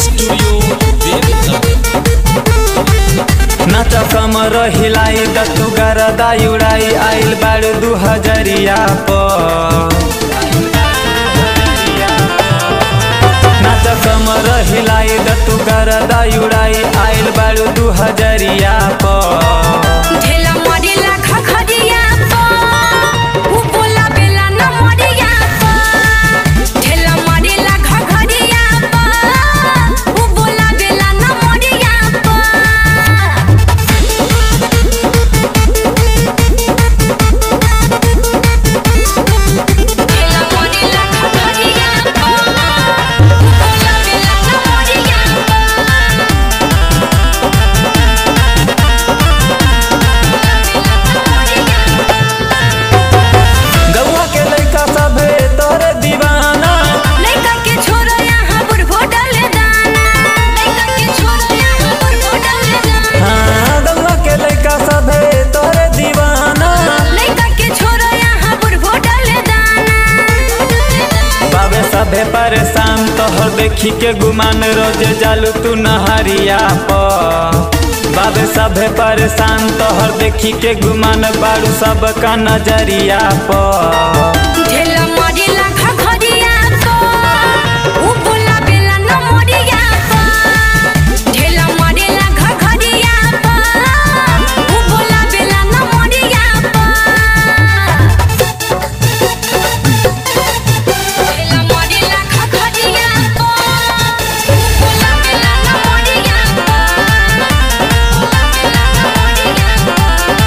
studio Deoghar नाच कमर हिलाई दत्तु गरदा उड़ाई आइल बाड़ दू हजरिया पर नाच कमर हिलाई दत्तु गरदा उड़ाई आइल बाड़ दू हजरिया पर ढेला मरेला खखरिया पर उ बोला बेला न मरिया पर ढेला मरेला खखरिया पर उ बोला बेला न मरिया पर ढेला मरेला खखरिया पर उ बोला बेला न मरिया गौआ के लइका सभे तोरे दीवाना लइका के छोरा यहाँ बुढ़बो डाले दाना लइका के छोरा यहाँ बुढ़बो डाले दाना हाँ गौआ के लइका सभे तोरे दीवाना लइका के छोरा यहाँ बुढ़बो डाले दाना बाबे सभे परेशान तोहर देखी के गुमान रोज जालू तू नहरिया पर बाबे सभे परेशान तोहर देखी के गुमान बाड़ू सब का नजरिया पर ढेला मरिला खखरिया को उ बोला बेला न मरिया को ढेला मरिला खखरिया को उ बोला बेला न मरिया को ढेला मरिला खखरिया को उ बोला बेला न मरिया को बोला बेला न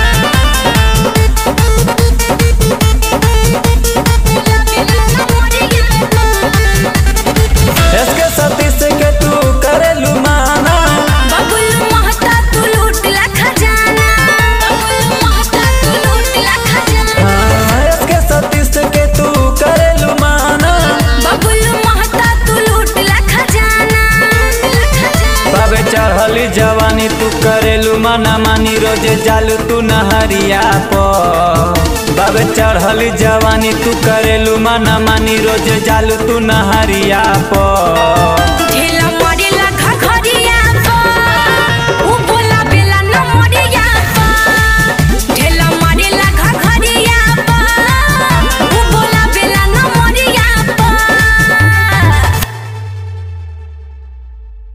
इसके सतीश के तू करेलू माना बबुल महता तू लूट ला खजाना बबुल महता तू लूट ला खजाना हाँ इसके सतीश के तू करेलू माना बबुल महता तू लूट ला खजाना बाबे चढ़ली जवानी तू करेलू माना मानी रोज जालू तू नहरिया पर बाबे चढ़ली जवानी तू करेलू माना मानी रोज जालू तू नहरिया पर